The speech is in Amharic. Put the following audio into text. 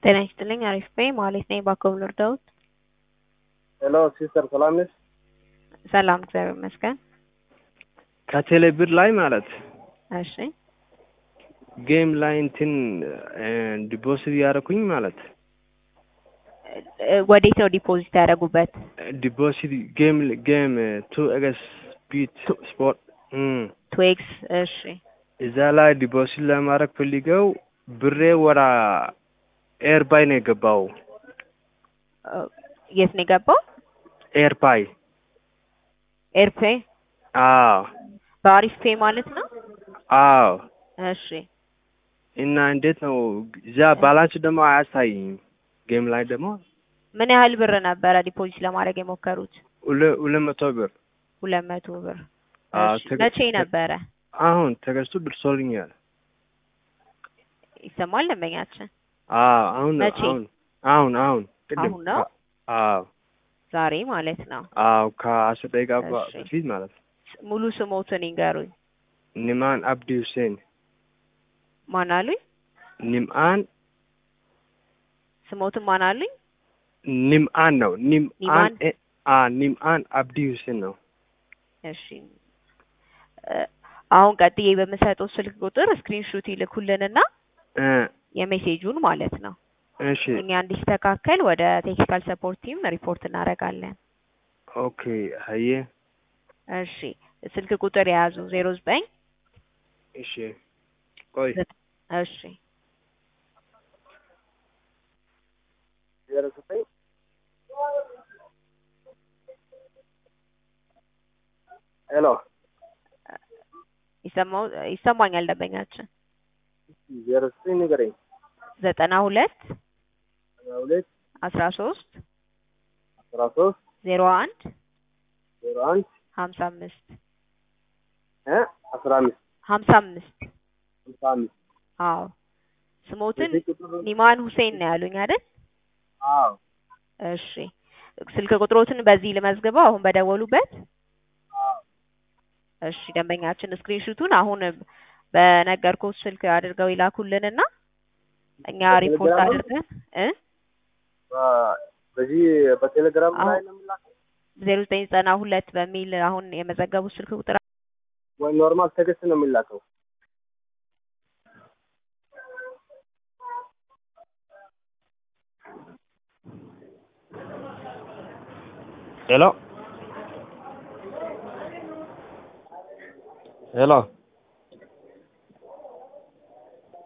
ጤና ይስጥልኝ አሪፍ ነኝ ማለት ነኝ ባኮብ ልርዳዎት? ሄሎ ሲስተር ሰላም ነሽ? ሰላም እግዚአብሔር ይመስገን። ከቴሌ ብር ላይ ማለት እሺ ጌም ላይ እንትን ዲፖዚት ያደረኩኝ ማለት እ- ወዴት ነው ዲፖዚት ያደረጉበት? ዲፖዚት ጌም ጌም ቱ ኤክስ ቢት ስፖርት እም፣ ትዌክስ እሺ እዛ ላይ ዲፖዚት ለማድረግ ፈልገው ብሬ ወራ ኤርባይ ነው የገባው። እ፣ የት ነው የገባው? ኤርባይ ኤርፔ አዎ በአሪፍ ፔ ማለት ነው። አዎ። እሺ እና እንዴት ነው እዛ ባላንስ ደግሞ አያሳይም። ጌም ላይ ደግሞ ምን ያህል ብር ነበረ ዲፖዚት ለማድረግ የሞከሩት? ሁለ- ሁለት መቶ ብር ሁለት መቶ ብር። አዎ፣ እሺ ተገ- መቼ ነበረ? አሁን ተገዝቶ ደርሶልኛል። ይሰማል ደንበኛችን? አዎ አሁን ነው መቼ? አሁን አሁን አሁን ቅድም አሁን ነው? አዎ ዛሬ ማለት ነው። አዎ ከአስር ደቂቃ በ- እሺ። በፊት ማለት ነው። ስ- ሙሉ ስሞትን ይንገሩኝ። ኒማን አብዲ ሁሴን ማን አሉኝ? ኒምአን ስሞትን ማን አሉኝ? ኒምአን ነው ኒምአን ኒማን? እ- አ ኒምአን አብዲ ሁሴን ነው። እሺ እ፣ አሁን ቀጥዬ በምሰጠው ስልክ ቁጥር ስክሪንሹት ይልኩልንና እ የሜሴጁን ማለት ነው እሺ እኛ እንዲስተካከል ወደ ቴክኒካል ሰፖርት ቲም ሪፖርት እናደርጋለን። ኦኬ ሀየ እሺ ስልክ ቁጥር የያዙ ዜሮ ዘጠኝ እሺ ቆይ እሺ ዜሮ ዘጠኝ ሄሎ ይሰማው ይሰማኛል ደንበኛችን ዜሮ ዘጠኝ ንገረኝ ዘጠና ሁለት አስራ ሁለት አስራ ሶስት አስራ ሶስት ዜሮ አንድ ዜሮ አንድ ሀምሳ አምስት እ አስራ አምስት ሀምሳ አምስት ሃምሳ አምስት አዎ ስሞትን በዚህ ቁጥር ኒማን ሁሴን ነው ያሉኝ አይደል? አዎ እሺ ስልክ ቁጥሮትን በዚህ ልመዝግበው አሁን በደወሉበት እሺ ደንበኛችን ስክሪንሹቱን አሁን በነገርኩት ስልክ አድርገው ይላኩልንና እኛ ሪፖርት በቴሌግራም? አድርገን እ በ- በዚህ በቴሌግራም ላይ አሁን- ነው የምላከው ዜሮ ዘጠኝ ዘጠና ሁለት በሚል አሁን የመዘገቡት ስልክ ቁጥር ወይ ኖርማል ቴክስት ነው የሚላከው? ሄሎ ሄሎ